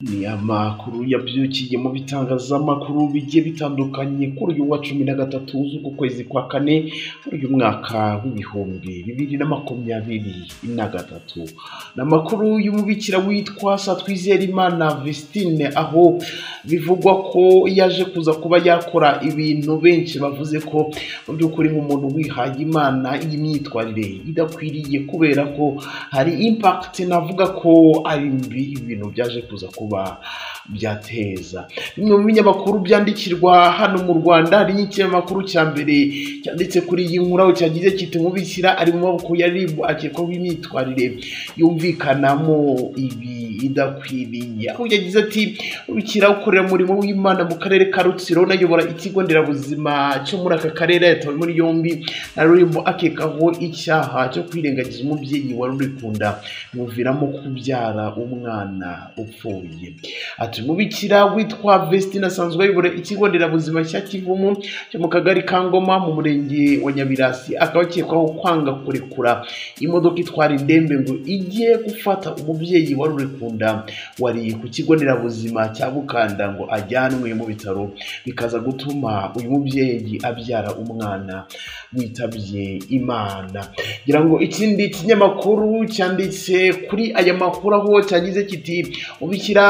Ni amakuru yabyukiye mu bitangazamakuru bigiye bitandukanye kuri uyu wa cumi na gatatu z'uku kwezi kwa kane, muri uyu mwaka w'ibihumbi bibiri na makumyabiri na gatatu. Ni amakuru y'umubikira witwa Satwizerimana Vestine, aho bivugwa ko yaje kuza kuba yakora ibintu benshi bavuze ko mu by'ukuri nk'umuntu wihaye Imana iyi myitwarire idakwiriye kubera ko hari impact navuga ko ari mbi ibintu byaje kuza kuba byateza. Bimwe mu binyamakuru byandikirwa hano mu Rwanda, hari n'ikinyamakuru cya mbere cyanditse kuri iyi nkuru aho cyagize kiti umubikira ari mu maboko ya RIB akekwaho imyitwarire yumvikanamo ibi idakwiriye. Aho yagize ati umubikira ukorera umurimo w'Imana mu karere ka Rutsiro unayobora ikigo nderabuzima cyo muri aka karere yatawe muri yombi na Rurimu akekaho icyaha cyo kwirengagiza umubyeyi wari urikunda bimuviramo kubyara umwana upfuye. Ati umubikira witwa Vestine asanzwe ayobora ikigo nderabuzima cya Kivumu cyo mu kagari ka Ngoma mu murenge wa Nyabirasi akaba akekwaho kwanga kurekura imodoka itwara indembe ngo ijye gufata umubyeyi wari urikunda wari ku kigo nderabuzima cya Bukanda ngo ajyanwe mu bitaro bikaza gutuma uyu mubyeyi abyara umwana witabye Imana. Ngira ngo ikindi kinyamakuru cyanditse kuri aya makuru aho cyagize kiti umubikira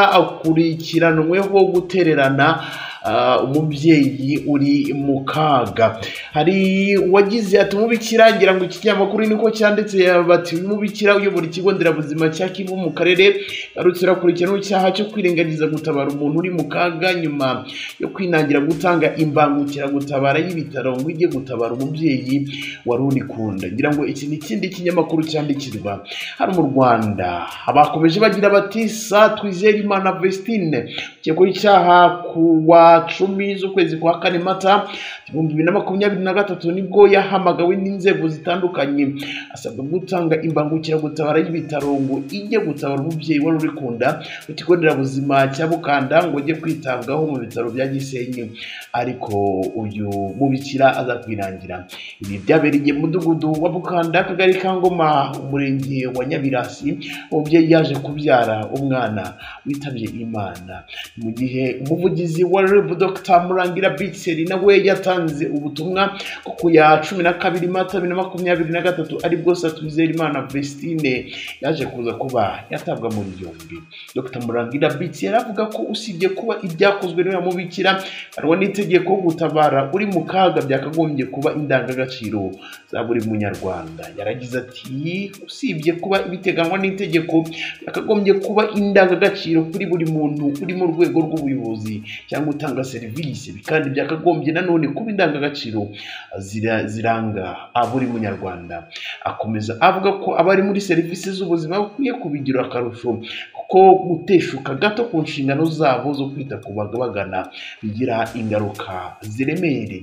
akurikiranweho gutererana ah, umubyeyi uri mu kaga hari uwagize ati umubikira ngira ngo ikinyamakuru niko cyanditse bati uyu mubikira uyobora ikigo nderabuzima cya kivu mu karere garutse akurikirana icyaha cyo kwirengagiza gutabara umuntu uri mu kaga nyuma yo kwinangira gutanga imbangukiragutabara y'ibitaro ngo ijye gutabara umubyeyi wari unikunda ngira ngo iki ni ikindi kinyamakuru cyandikirwa hano mu rwanda abakomeje bagira bati sa twizere imana vestine ukekwaho icyaha ku wa cumi z'ukwezi kwa kane mata ibihumbi bibiri na makumyabiri na gatatu nibwo yahamagawe n'inzego zitandukanye asabwa gutanga imbangukiragutabara y'ibitaro ngo ijye gutabara umubyeyi wari uri ku nda ku kigo nderabuzima cya bukanda ngo ajye kwitabwaho mu bitaro bya gisenyi ariko uyu mubikira aza kwinangira ibi byabereye mu mudugudu wa bukanda akagari ka ngoma umurenge wa nyabirasi umubyeyi yaje kubyara umwana witabye imana mu gihe umuvugizi wa reb dr murangira bitseri nawe yatanze ubutumwa ko ku ya cumi na kabiri mata bibiri na makumyabiri na gatatu aribwo satwizerimana vestine yaje kuza kuba yatabwa muri yombi dr murangira bitseri avuga ko usibye kuba ibyakozwe n'uyu mubikira harimo n'itegeko gutabara uri mu kaga byakagombye kuba indangagaciro za buri munyarwanda yaragize ati usibye kuba ibiteganywa n'itegeko byakagombye kuba indangagaciro kuri buri muntu uri mu rwego rw'ubuyobozi cyangwa utanga serivisi kandi byakagombye nanone kuba indangagaciro zira- ziranga buri munyarwanda akomeza avuga ko abari muri serivisi z'ubuzima bakwiye kubigira akarusho kuko guteshuka gato ku nshingano zabo zo kwita ku bagabagana bigira ingaruka ziremereye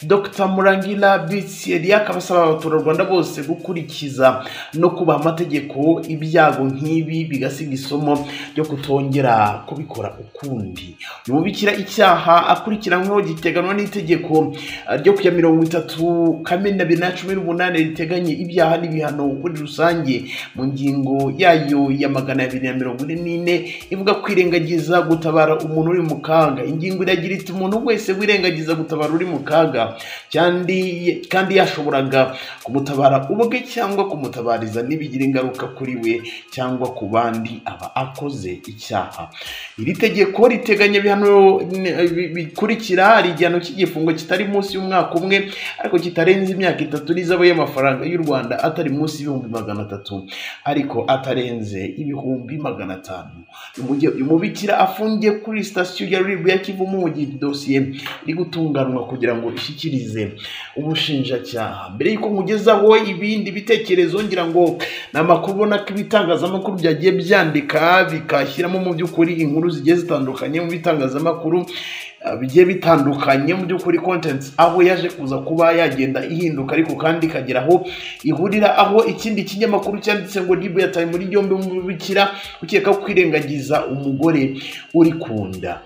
dr murangira bitseri akaba asaba abaturarwanda bose gukurikiza no kubaha amategeko ibyago nk'ibi bigasiga isomo ryo kutongera kubikora ukundi uyu mubikira icyaha akurikiranyweho giteganwa n'itegeko eh, ryo ku ya mirongo itatu kamena bibiri na cumi n'umunani riteganya ibyaha n'ibihano muri rusange mu ngingo yayo ya magana abiri na mirongo ine n'ine ivuga kwirengagiza gutabara umuntu uri mu kaga ingingo iragira iti umuntu wese wirengagiza gutabara uri mu kaga kandi kandi yashoboraga kumutabara ubwe cyangwa kumutabariza ntibigira ingaruka kuri we cyangwa ku bandi aba akoze icyaha iri tegeko riteganya ibihano eh, bi- bikurikira hari igihano cy'igifungo kitari munsi y'umwaka umwe ariko kitarenze imyaka itatu n'izabe y'amafaranga y'u rwanda atari munsi y'ibihumbi magana atatu ariko atarenze ibihumbi magana atanu mu gihe uyu mubikira afungiye kuri sitasiyo ya rib ya kivumu mu gihe dosiye iri gutunganwa kugira ngo ishyikirize ubushinjacyaha mbere y'uko nkugezaho ibindi bitekerezo ngira ngo ni amakuru ubona ko ibitangazamakuru byagiye byandika bikashyiramo mu by'ukuri inkuru zigiye zitandukanye mu bitangazamakuru ah, bigiye bitandukanye mu by'ukuri content aho yaje kuza kuba yagenda ihinduka ariko kandi ikagera aho ihurira aho ikindi kinyamakuru cyanditse ngo ribu yataye muri yombi umubikira ukeka kwirengagiza umugore uri ku nda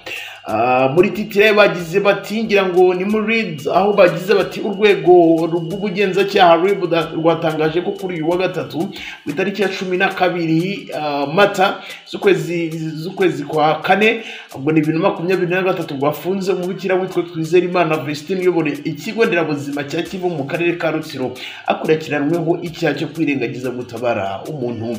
Ah, muri titire bagize bati ngira ngo ni muri aho bagize bati urwego rw'ubugenzacyaha RIB da- rwatangaje ko kuri uyu wa gatatu ku itariki ya cumi na kabiri ah, mata z'ukwezi z'ukwezi kwa kane ubwo ni bibiri na makumyabiri na gatatu rwafunze umubikira witwa twizere imana Vestine uyobora ikigo nderabuzima cya kivu mu karere ka rutsiro akurikiranweho icyaha cyo kwirengagiza gutabara umuntu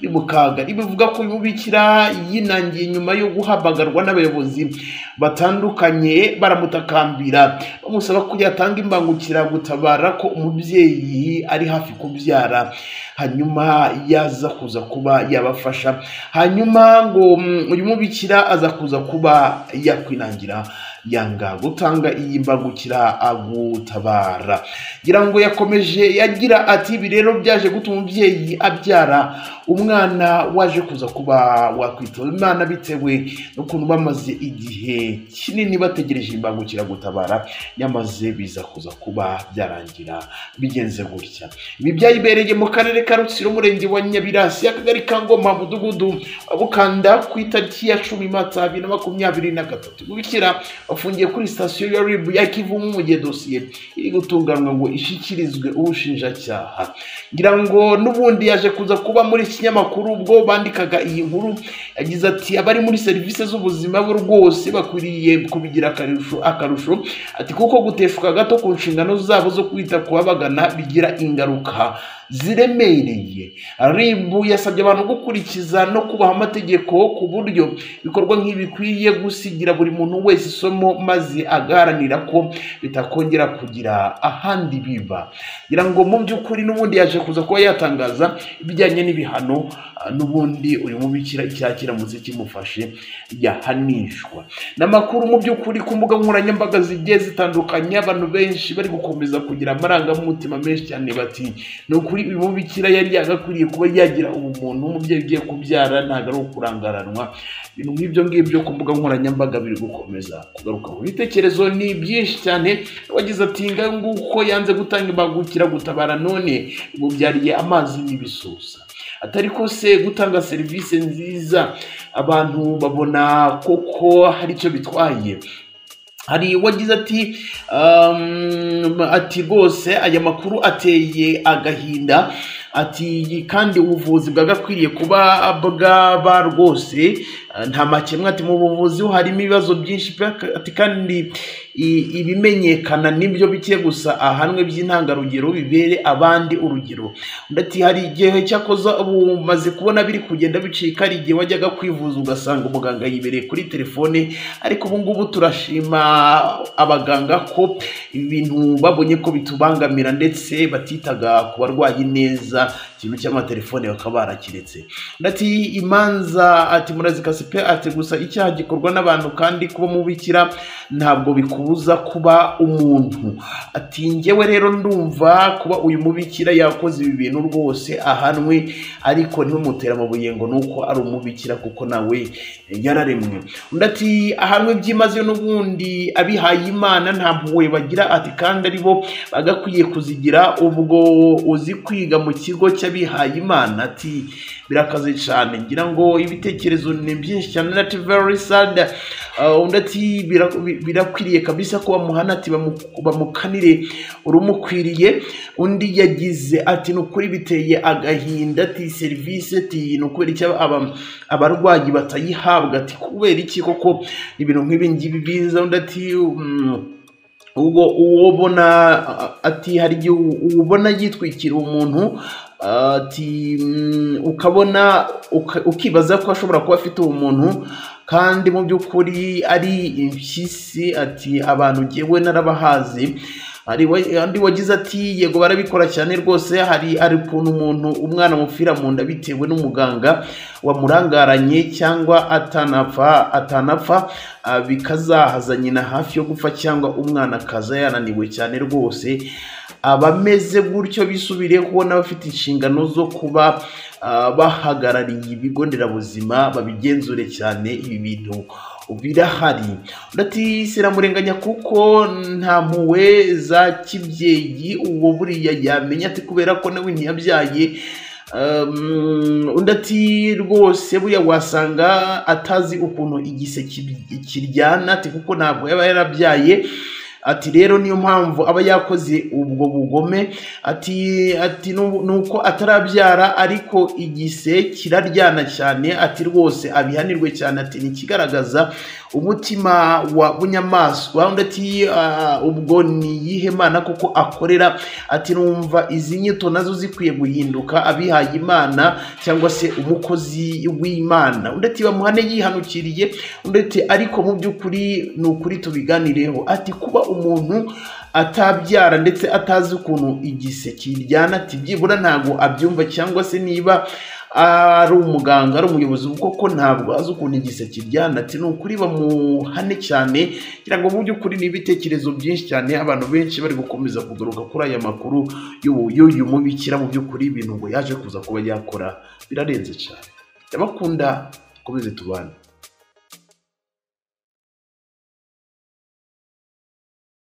uri mu kaga ibi bivuga ko uyu mubikira yinangiye nyuma yo guhabagarwa n'abayobozi batandukanye baramutakambira bamusaba ko yatanga imbangukira gutabara ko umubyeyi ari hafi kubyara hanyuma yaza kuza kuba yabafasha hanyuma ngo mm, uyu mubikira aza kuza kuba yakwinangira yanga gutanga iyi mbangukira agutabara ngira ngo yakomeje yagira ati ibi rero byaje gutuma umubyeyi abyara umwana waje kuza kuba wakwitaba imana bitewe n'ukuntu bamaze igihe kinini bategereje imbangukira gutabara nyamaze biza kuza kuba byarangira bigenze gutya ibi byayibereye mu karere ka rutsiro umurenge wa nyabirasi akagari ka ngoma mudugudu wa bukanda ku itariki ya cumi mata bibiri na makumyabiri na gatatu bikira afungiye kuri sitasiyo ya ribu ya kivu mu gihe dosiye iri gutunganywa ngo ishyikirizwe ubushinjacyaha ngira ngo n'ubundi yaje kuza kuba muri iki kinyamakuru ubwo bandikaga iyi nkuru yagize ati abari muri serivisi z'ubuzima bo rwose bakwiriye kubigira akarusho akarusho ati kuko guteshuka gato ku nshingano zabo zo kwita ku babagana bigira ingaruka ziremereye ribu yasabye abantu gukurikiza no kubaha amategeko ku buryo ibikorwa nk'ibi bikwiye gusigira buri muntu wese isomo maze agaharanira ko bitakongera kugira ahandi biba ngira ngo mu by'ukuri n'ubundi yaje kuza kuba yatangaza ibijyanye n'ibihano ah, n'ubundi uyu mubikira icyaha kiramutse kimufashe yahanishwa ni amakuru mu by'ukuri ku mbuga nkoranyambaga zigiye zitandukanye abantu benshi bari gukomeza kugira amarangamutima menshi cyane bati ni ukuri uyu mubikira yari yagakwiriye kuba yagira ubumuntu umubyeyi ugiye kubyara ntabwo ari ukurangaranwa ibintu nk'ibyo ngibyo ku mbuga nkoranyambaga biri gukomeza kugaruka mu bitekerezo ni byinshi cyane wagize ati ngaho nguko yanze gutanga imbangukira gutabara none bimubyariye amazi n'ibisusa atari ko se gutanga serivisi nziza abantu babona koko hari icyo bitwaye hari uwagize ati um, ati rwose aya makuru ateye agahinda ati kandi ubuvuzi bwagakwiriye kuba bwaba rwose eh, nta makemwa ati mu buvuzi ho harimo ibibazo byinshi pe ati kandi i- ibimenyekana nibyo bike gusa ahanwe by'intangarugero bibere abandi urugero undi ati hari igihe cyakoza ubu umaze kubona biri kugenda bicika hari igihe wajyaga kwivuza ugasanga umuganga yibereye kuri telefone ariko ubu ngubu turashima abaganga ko ibintu babonye ko bitubangamira ndetse batitaga ku barwayi neza ikintu cy'amatelefone bakaba barakiretse ati imanza ati murazikase pe ati gusa icyaha gikorwa n'abantu kandi kuba mubikira ntabwo bikubuza kuba umuntu ati njyewe rero ndumva kuba uyu mubikira yakoze ibi bintu rwose ahanwe ariko ntimumutera amabuye ngo nuko ari umubikira kuko nawe yararemwe undi ati ahanwe byimazeyo n'ubundi abihaye imana nta mpuhwe bagira ati kandi ari bo bagakwiye kuzigira ubwo uzi kwiga mu kigo cy'abihaye imana ati birakaze cyane ngira ngo ibitekerezo ni byinshi cyane nati very sad Uh, undi ati "Bira- bi- birakwiriye kabisa ko bamuhana ati bamu- bamukanire urumukwiriye undi yagize ati ni ukuri biteye agahinda ati serivisi ati ni ukubera iki aba- abarwayi batayihabwa ati kubera iki koko ibintu nk'ibi ngibi biza undi ati "Mm, ubwo uwo ubona a- ati hari igihe u- ubona yitwikira umuntu ati "Mm, ukabona uka- ukibaza ko ashobora kuba afite ubumuntu kandi mu by'ukuri ari impyisi ati abantu jyewe narabahazi hari wa- undi wagize ati yego barabikora cyane rwose hari hari ukuntu umuntu umwana amupfira mu nda bitewe n'umuganga wamurangaranye cyangwa atanapfa atanapfa ah, bikazahaza nyina hafi yo gupfa cyangwa umwana akaza yananiwe cyane rwose abameze gutyo bisubireho n'abafite inshingano zo kuba ah, bahagarariye ibigo nderabuzima babigenzure cyane ibi bintu birahari ndatisirarenganya kuko nta mpuwe za kibyeyi uwo buriya yamenya ati kubera ko nawe ntiyabyaye Um, undi ati rwose buriya wasanga atazi ukuntu igiseke kiryana ati kuko ntabwo yaba yarabyaye ati rero niyo mpamvu aba yakoze ubwo bugome ati ati nuko atarabyara ariko igise kiraryana cyane ati rwose abihanirwe cyane ati ntikigaragaza umutima wa bunyamaswa undi ati "Ah, ubwo ni iyihe mana koko akorera ati numva izi nyito nazo zikwiye guhinduka abihaye imana cyangwa se umukozi w'imana undi ati bamuhane yihanukiriye undi ati ariko mu by'ukuri ni ukuri tubiganireho ati kuba umuntu atabyara ndetse atazi ukuntu igiseke kiryana ati byibura ntabwo abyumva cyangwa se niba ari umuganga ari umuyobozi koko ntabwo azi ukuntu igiseke kiryana ati ni ukuri bamuhane cyane kugira ngo mu by'ukuri ni ibitekerezo byinshi cyane abantu benshi bari gukomeza kugaruka kuri aya makuru y'ubu- y'uyu mubikira mu by'ukuri ibintu ngo yaje kuza kuba yakora birarenze cyane ndabakunda dukomeze tubane